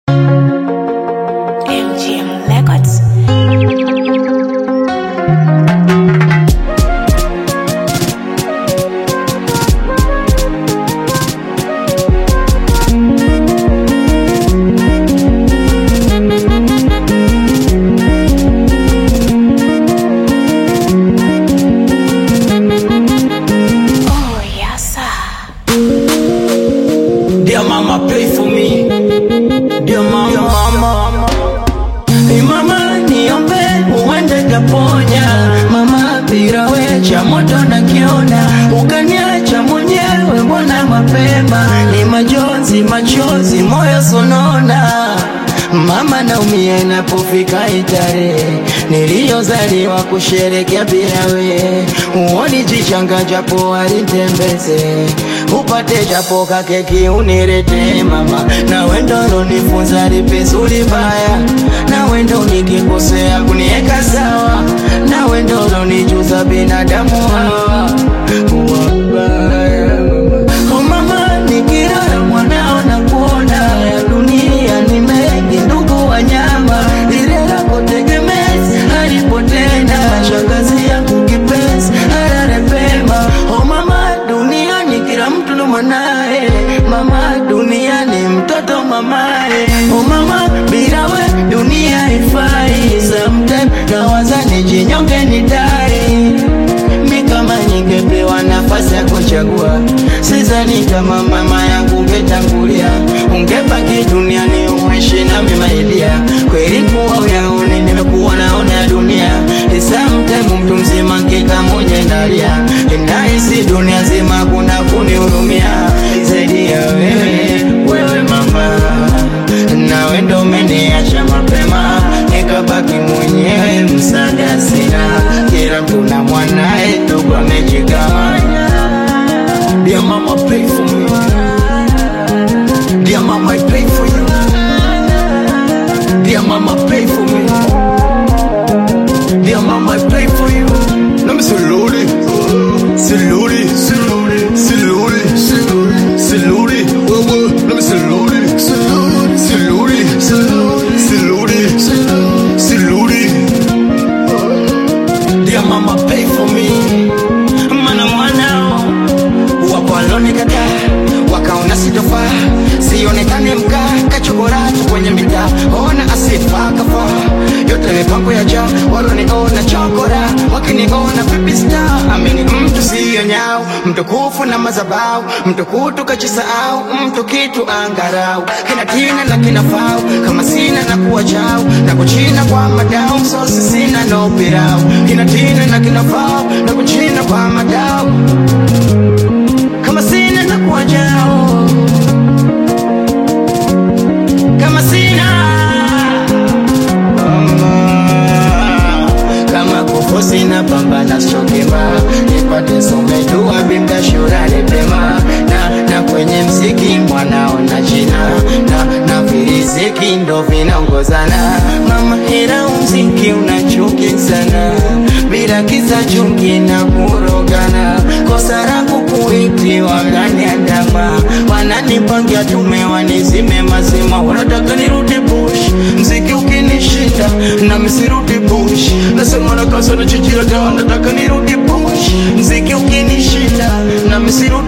MGM Records. Oh, yes, sir. Dear mama, pray for me. Dear mama, Dear mama. Hey mama, niombe uende kaponya. Mama, bila we cha moto nakiona, ukaniacha mwenyewe, mbona mapema? Ni majonzi, machozi, moyo sonona. Mama naumia inapofika itarehe niliyozaliwa kusherekea bila we, uoni jichanga japo alitembeze upate japo kakeki unirete mama, na wendo nonifunza lipizuri baya, na wendo nikikosea kunieka sawa, na wendo nonijuza binadamu hawa wabaya. Oh mama, nikilala mwanao na kuona ya dunia ni mengi, ndugu wanyama, lile lako tegemezi halipotenda, shangazi yangu kipenzi halale pema. Oh mama, duniani kila mtu ndo mwanae, mama duniani mtoto mamae. Oh mama, bila we dunia ifai, sometime nawaza nijinyonge nidai mi kama ningepewa nafasi ya kuchagua, sidhani kama mama yangu ungetangulia, ungebaki duniani uishi na mimailia. Kweli kuwa uyaone, nimekuwa naona ya dunia, isamtemu mtu mzima nkika mwenye ndalia, inahisi dunia zima kuna kunihurumia zaidi ya wewe, wewe mama, nawe ndo umeniacha mapema, nikabaki mwenyewe, msaada sina, kila mtu na mwanae, ndugu amejigawanya. Dear mama, pray for me. Dear mama, I pray for you. Dear mama, pray for me. Dear mama, I pray for you. Let me salute it. Salute it. Salute it. Salute it. Salute it. Whoa, whoa. Let me salute it. Salute it. Salute it. Salute it. Salute it. Dear mama, pray for me. Mana mwanao wapo walonikataa, wakaona sitofaa, sionekane mkaa, kachokora tu kwenye mitaa, ona asifa kafaa, yote mipango ya jaa, waloniona chokora, wakiniona pipi star, amini mtu siyo nyao, mtukufu na mazabau, mtukutu kachisahau, mtu kitu angarau, kina tina na kina fau, kama sina na kuwa chao, na kuchina kwa madao, msosi sina no pirau, kina tina na kina fau, na kuchina kwa madao, kama sina na kuwa chao, kama sina Mama, kama kufu sina pambana sokema nipate somedua bimda shurani pema na, na kwenye mziki mwanao na jina na, na viriziki ndo vinaongozana mama hera mziki unachuki sana bila kisa chungi na kurogana kosa langu kuiti wanganiandama wananipangia tume wanizime mazima wanataka nirudi bush mziki ukinishinda na misirudi bush nasema na kasa na chichira dawa nataka nirudi bush mziki ukinishinda na misirudi